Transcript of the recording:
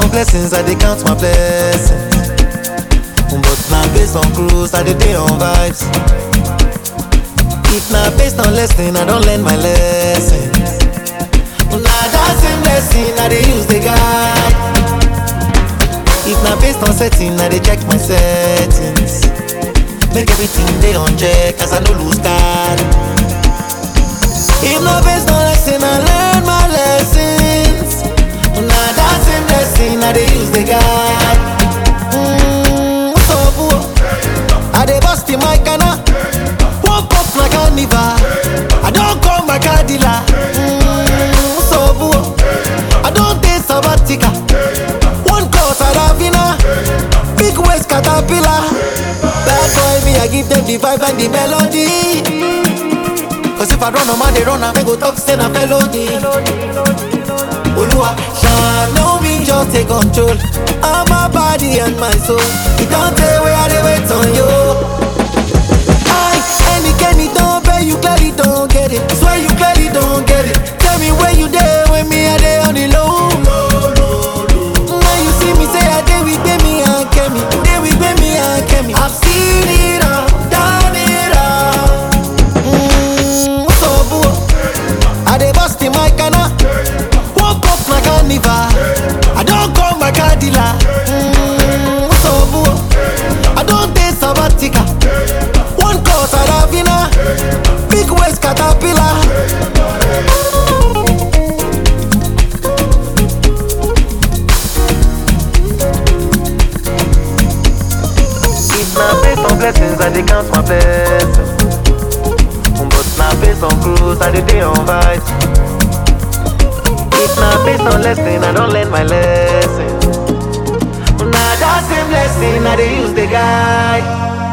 on blessings, I dey count my blessings. But now based on cruise, I dey dey on vibes. If na based on lesson, I don learn my lesson. Na that same lesson I dey use dey guide. If na based on setting, I dey check my settings. Make everything dey on check as I no lose guard. If na based on lesson, I learn my lessons. Na that same lesson I dey use dey guide. Mm, what's up, boo? I dey bust in my canna. Woke up my carnival. I don call my car dealer. Mm, what's up, boo? I don take sabbatical. One call Saravina. Big waist caterpillar. Bad boy me, I give them the vibe and the melody. Cause if I run, I'm they run, I go talk, say na felony. Oluwa, shine on me, just take control of my body and my soul. It don't tell where I dey wait on you. I, any Kenny don't pay, you clearly don't get it. Swear you clearly don't get it. Tell me where you there when me I dey on the low. Now you see me say I dey with me and Kemi, dey with me and Kemi. I've seen it all, done it all. Mm, what's up, boo? I dey bust in my canna. Woke up my carnival. I don't call my car dealer. Mm, what's up, boo? I don't take sabbatical. One call Saravina. Big waist caterpillar. If na based on blessings, I dey count my blessings. But na based on cruise, I dey dey on vibes. If na based on lesson, I don learn my lesson. Na that same lesson I dey use dey guide.